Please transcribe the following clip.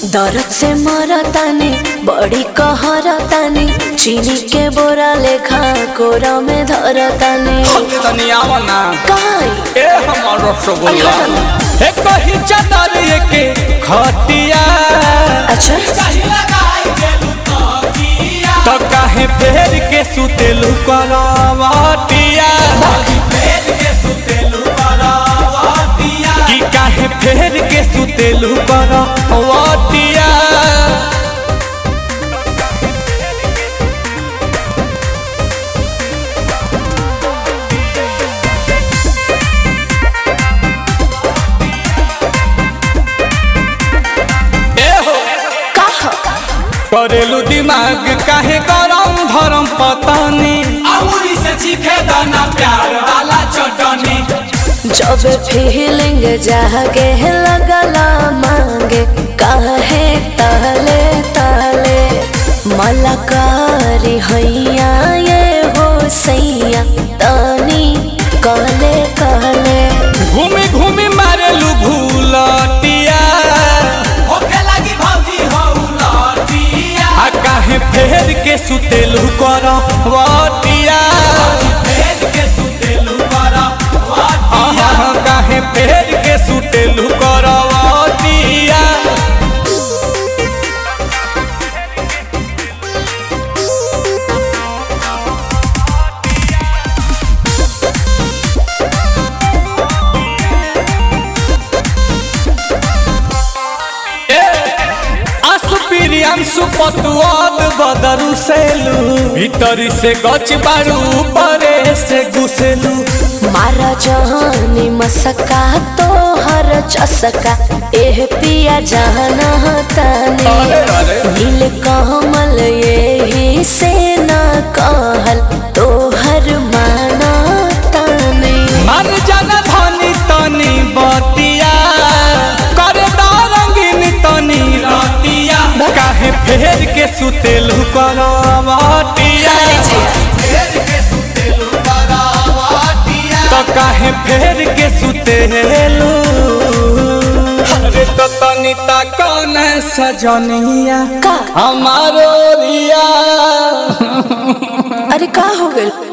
दर्द से मरतानी बड़ी कहरतानी चीनी के बोरा लेखा कोरा में धरतानी तनी आवा ना काई ए हमर रसगुल्ला अरे हटो ए कही चादर के खटिया अच्छा तो काहे फेर के सुतेलु करवटिया कि काहे फेर के सुतेलु करवटिया ए हो कहा करेलू दिमाग काहे गरम धरम पतानी अमूरी से चीखे दाना प्यार वाला चटनी जब फीलिंग जागे लगला मांगे काहे ताले ताले मलकारी हैया ये हो सैया तानी कहले कहले घूमी घूमी मारेलू भूलटिया होखे लगी भौजी हो लटिया आ काहे फेर के सुतेलू करवटिया भेद के सुतेलू बड़ा आहा काहे फेर के सुतेलू करवटिया असुपिरियांसु पतुआद बदरु सेलू भीतरी से गच बारू परे से घुसेलू मारा जहानी मसका तो हर चसका एह पिया जाना तानी अरे अरे नील कमल यही से ना कहल तो हर माना तानी मन जन धनी तनी बतिया करे रंगीन तनी रतिया काहे फेर के सुतेलू करवटिया भेद के सुतेलू बड़ा तो काहे फेर के सुतेलू अरे तो तनी ता कौन सजनिया का हमारो रिया अरे का हो गइल